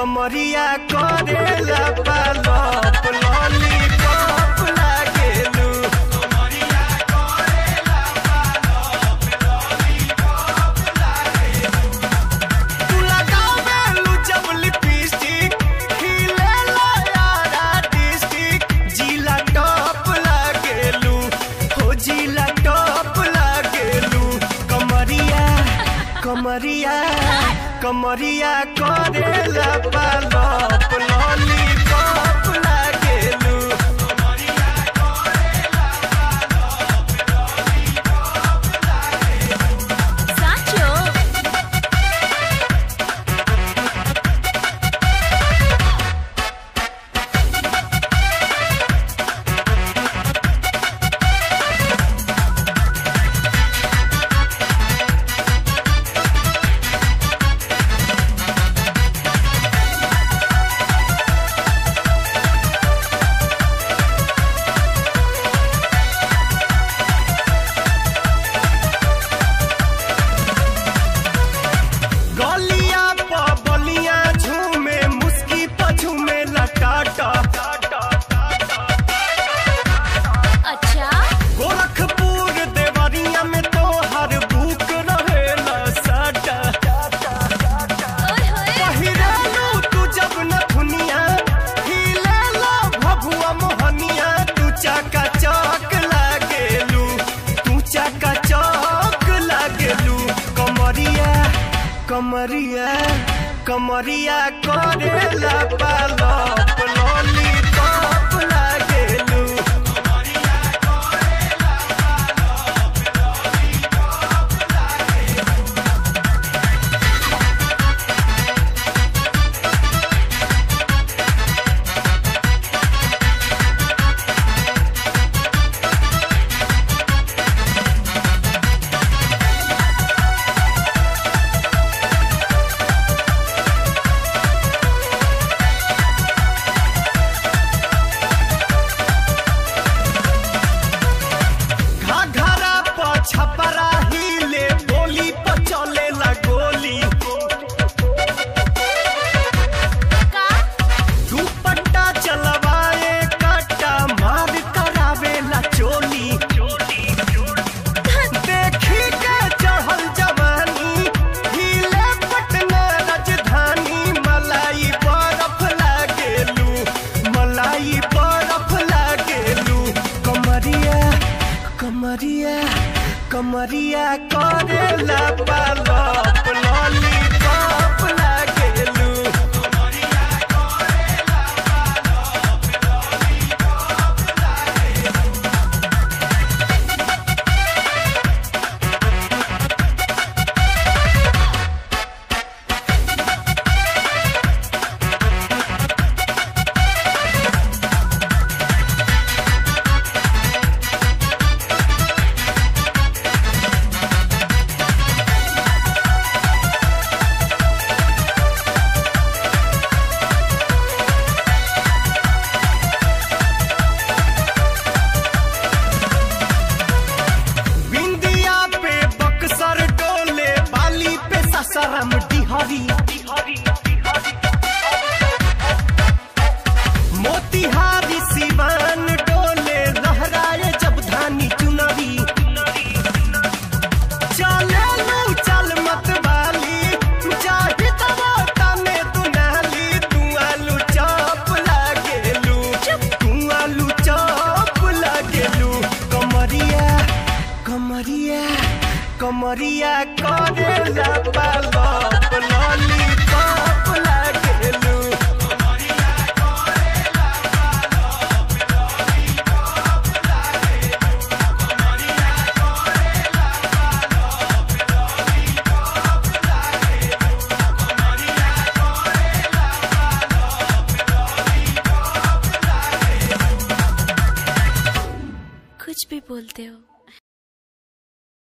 कमरिया करेला पालप लॉलीपॉप लागेलू तू लगावेलू जब लिपस्टिक खिलेला यारा डिस्टिक जिला टॉप लागेलू हो जिला टॉप लागेलू कमरिया कमरिया कमरिया करेला पालप लॉलीपॉप लागेलू સાચો गलिया प बलिया झूमे मुस्की प झूमे लटाटा અચ્છા गोरखपुर देवरिया में तो हर बुक रहेला साटा ઓય હોય पहिरालू तू जब न दुनिया हिलेला भभुआ मोहनिया तू चाका चौक लागेलू तू चाका चौक लागेलू कमरिया कमरिया कमरिया करेला पालप लॉलीपॉप लागेलू घाघरा प छपरा हिले बोली प चलेला गोली કા दुपट्टा चलवाए काटा मार करावेला चोली देखी के चढ़ल जवानी हिले पटना राजधानी मलाई बरफ लागेलू मलाई बरफ लागेलू कमरिया कमरिया कमरिया करेला पालप लॉलीपॉप लागेलू बिंदिया पे बक्सर डोले बाली पे ससरम डिहरी मोतिहारी सिवान डोले लहराए जब धानी चुनरी चले लू चल मत वाली चाहे तब तने दुनाली तू आलू चौप लागेलू तू आलू चौप लागेलू कमरिया कमरिया कमरिया करेला पालप लॉलीपॉप लागेलू कुछ भी बोलते हो